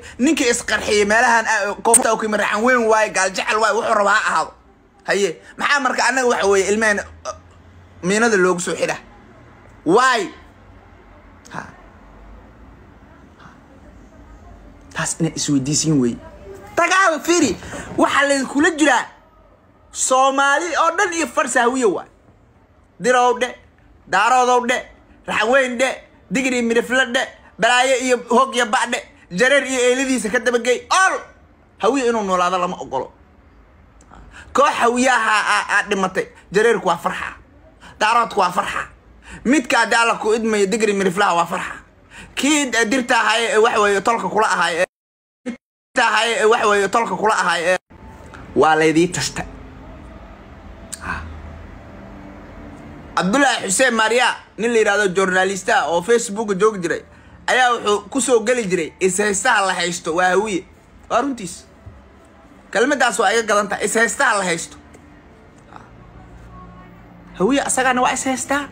ninkii isqarxiyey meelahan koofta u kima raxan weyn waaye gaaljecel waaye wuxuu rabaa ha ahaado haye maxaa marka annaga waxa weeye ilmaheen miinada loogu soo xidha waay ha taas inay isweydiisiin wey dagaal firi waxaa laydinkula jiraa soomaali oo dhan iyo farsa hawiye waay dirow dhe daaroodow dhe raxweyn dhe digri midhifle dhe balaayo iyo hog iyo badhe jareer iyo eeladiisa ka dabagey ol hawiye inuu noolaado lama ogolo koox hawiyaha aa dhimatay jareerku waa farxa daaroodku waa farxa midka haddii alla ku idmayo digri midhiflaha waa farxa kii dirta ahaye ee waxweeye tolka kula ahaay ahaye ee waxweeye tolka kula ahaay ee waa laydii tasta cabdullaahi xuseen maariya nin la yidhahdo journalista oo facebooka joogi jiray ayaa wuxuu kusoo geli jiray ishaystaha la haysto waa hawiye waa runtiis kelmadaas waa iga gadan tahay ishaystaha la haysto hawiye asagaana waa ishaystaa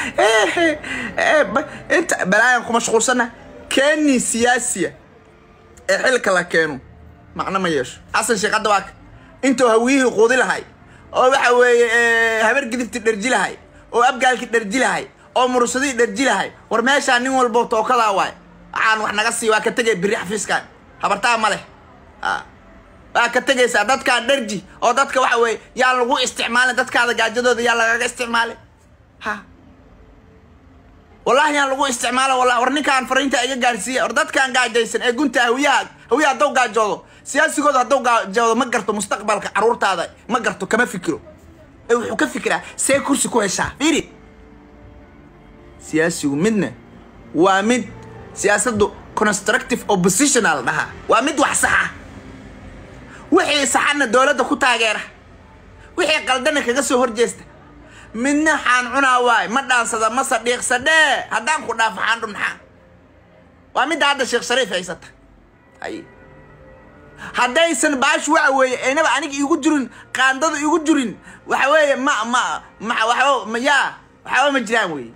inta balaayan ku mashquulsana keni siyaasiya ee xilka la keeno macno ma yeesho xasan sheekh hadda waaka intuu hawiyihii quudi lahay oo waxa weeye habar gidibti dherji lahay oo abgaalki dherji lahay oo mursadii dherji lahay war meeshaa nin walbo tookadaa waay waxaan wax naga sii waa ka tegay biri xafiiskan habartaa ma leh waa ka tegaysaa dadkaan dherji oo dadka waxa weeye yaa lagu isticmaalin dadkaada gaajadooda yaa lagaga isticmaalin ha wallahi yaan lagu isticmaalo wallahi war ninkaan fariinta iga gaarsiiya war dadkaan gaajaysan ee gunta hawiyaha hawiyaha hadduu gaajoodo siyaasigooda hadduu gaajoodo ma garto mustaqbalka caruurtaada ma garto kama fikiro ee wuxuu ka fikiraa see kursi ku heshaa fiiri siyaasigu midna waa mid siyaasaddu constructive oppositional dhahaa waa mid wax saxa wixii saxana dowladda ku taageera wixii qaldana kaga soo horjeesta midna xaan cunaa waay ma dhaansada ma sadhiiqsadhee haddaan ku dhaaf waxaan dhunxaa waa midda hadda sheekh shariif haysata hay haddaysan baash waxa weeye aynaba aniga iigu jirin qaandada iigu jirin waxa weeye ma ma ma waxba ma yaa waxba ma jiraan weeye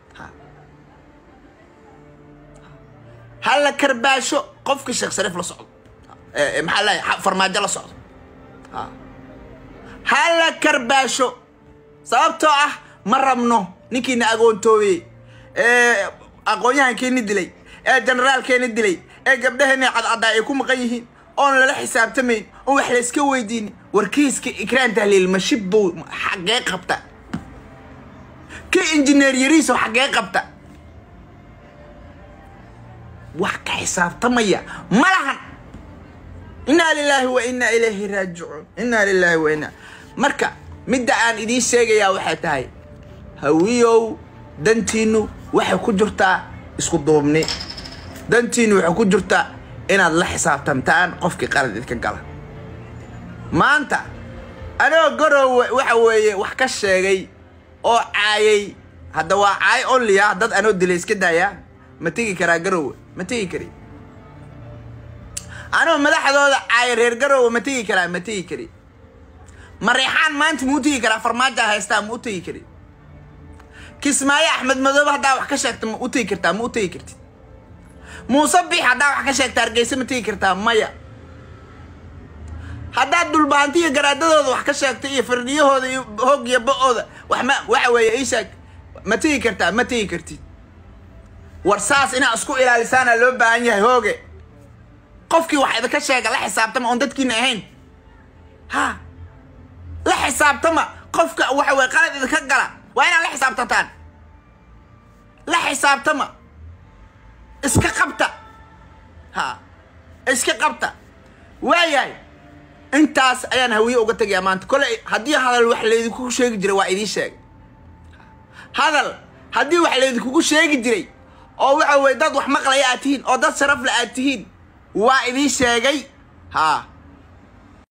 hala karbaasho qofka sheekh shariif la socdo maxaa leeyahay farmaajo la socdo hala karbaasho sababtoo ah ma rabno ninkiina agoontoobey ee aqoon-yahankeeni dilay ee generaalkeeni dilay ee gabdhaheeni cadcaddaa ay ku maqan yihiin oon lala xisaabtamayn oon wax layska weydiinin warkiiska ikraan tahliil mashib buu xaggee qabta ka injineer yariiso xaggee qabta wax ka xisaabtamaya ma lahan innaa lilaahi wa innaa ilayhi raajicuun innaa lilaahi wa innaa marka midda aan idiin sheegayaa waxay tahay hawiyow dantiinnu waxay ku jirtaa isku duubni dantiinnu waxay ku jirtaa inaad la xisaabtantaan qofkii qalad idka gala maanta anoo garowe waxa weeye wax ka sheegay oo caayay hadda waa caay onliya dad anoo dilay iska daayaa ma tegi karaa garowe ma tegi kari anoo madaxdooda caaya reer garowe ma tegi karaa ma tegi kari mareexaan maanta muu tegi karaa farmaaja haystaa ma u tegi kari kismaayo axmed madoobe haddaa wax ka sheegta ma u tegi kartaa ma u tegi kartid muuse biix haddaa wax ka sheegta hargeysa ma tegi kartaa maya haddaad dhulbaanti iyo garaadadooda wax ka sheegta iyo firdhiyahooda iyo hoog iyo ba-ooda wax ma waxa weeye ii sheeg ma tegi kartaa ma tegi kartid war saas inaa isku ilaalisaana loo baahan yahay hooge qofkii wax idinka sheega la xisaabtama oon dadkiina ahayn ha la xisaabtama qofka waxa weye qalad idinka gala waa inaad la xisaabtataan la xisaabtama iska qabta ha iska qabta waayahay intaas ayaan hawiye uga tegayaa maanta kole haddii hadal wax laydinku sheegi jiray waa idiin sheegay hadal haddii wax laydinkugu sheegi jiray oo waxa weye dad wax maqlaya aad tihiin oo dad sharafle aad tihiin waa idiin sheegay ha